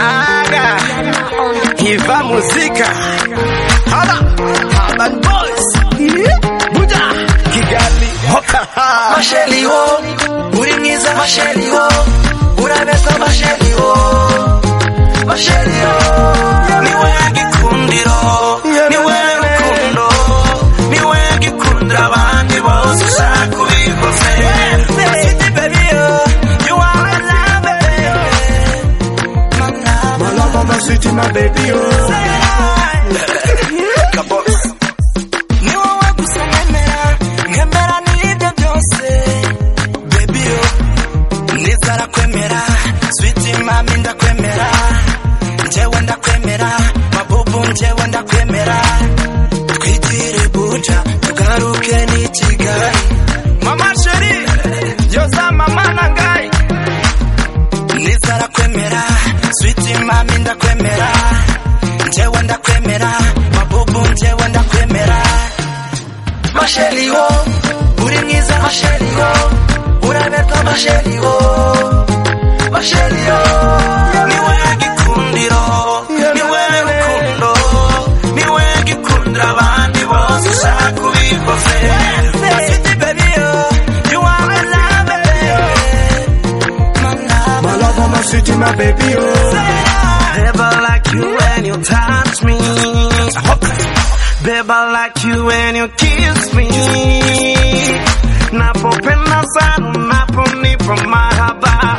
yaga hiva muzika hala Urban Boys buja Kigali hoka masheli wo uri mwiza masheli wo urabeza masheli wo masheli wo niwe gikundiro niwe rukundo niwe gikundira abandi bose ushaka ubivuze Felicity baby yo you are my love baby my love my city my baby yo ni wowe gusa nkemera nkemera n'ibyo byose baby yo nitarakwemera switi mami ndakwemera njyewe ndakwemera mabubu njyewe ndakwemera twigire buja tugaruke n'i kigali mama sheri yoza mama na ngai nitarakwemera switi mami ndakwemera njyewe ndakwemera mabubu njyewe ndakwemera masheli wo uri mwiza masheli wo urabeta masheli wo masheli wo niwe gikundiro niwe rukundo niwe gikundira abandi bose ushaka ubikoze Felicity baby yo you are my love baby my love my city my baby yo Never like you when you touch me Babe, I like you when you kiss me. Napopenda sana unaponipa mahaba,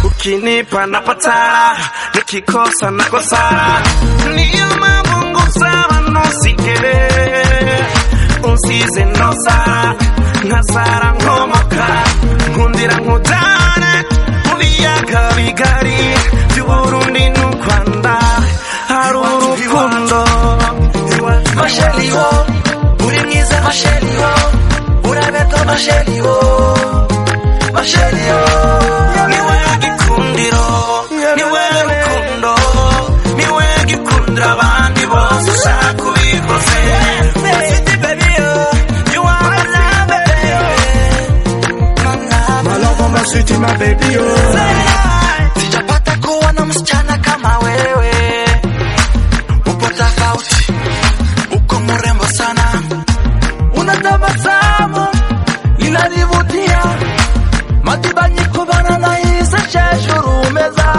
ukinipa napatara, nikikosa nakosara. Niyo mambo sana nosikele, usize nosara, nasara ngomoka, nkundira nkutane, muliyaga bigari, by'Uburundi n'Urwanda, hari urukundo. Masheli wo uri mwiza Masheli wo urabeta Masheli wo Masheli wo niwe gikundiro niwe rukundo niwe gikundira abandi bose ushaka ubikoze Felicity baby yo you are my love baby my love my city my baby yo sijapata kuwa na msichana kama wewe upo tofauti uko mrembo sana, una tabasamu inanivutia, matibanyiko bana nahisi sheshurumeza,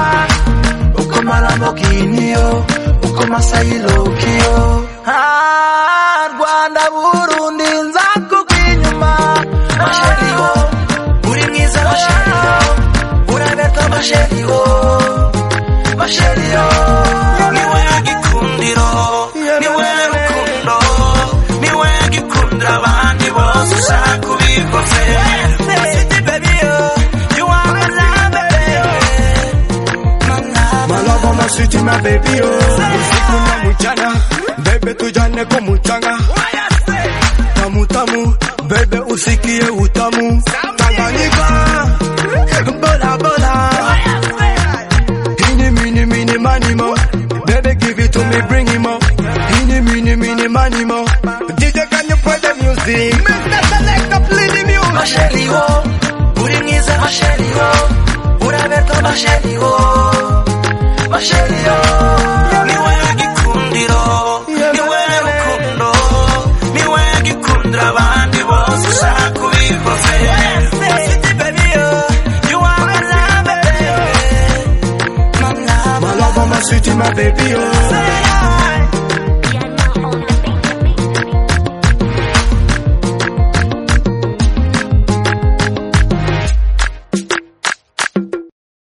uko malambokinio, uko masailokio Ah, Rwanda Burundi nzakukinyuma masheliwo uri mwiza masheliwo urabeta masheliwo masheliyo niwe gikundiro niwe rukundo niwe gikundira abandi bose ushaka ubikoze Felicity baby yo you are my love baby My love my city my baby yo Usiku na mchana Bebe tujane kwa mchanga Tamu tamu Bebe usikie utamu Tanganyika Bola bola Ini mini mini mani mo Bebe give it to me bring him up Ini mini mini mani mo DJ can you play the music Mr. Selector play the music Masheli wo uri mwiza Masheli wo urabeta Masheli wo Masheli yo niwe gikundiro niwe rukundo niwe gikundira abandi bose ushaka ubikoze Felicity baby yo you are my love baby My love my city my baby yo Mama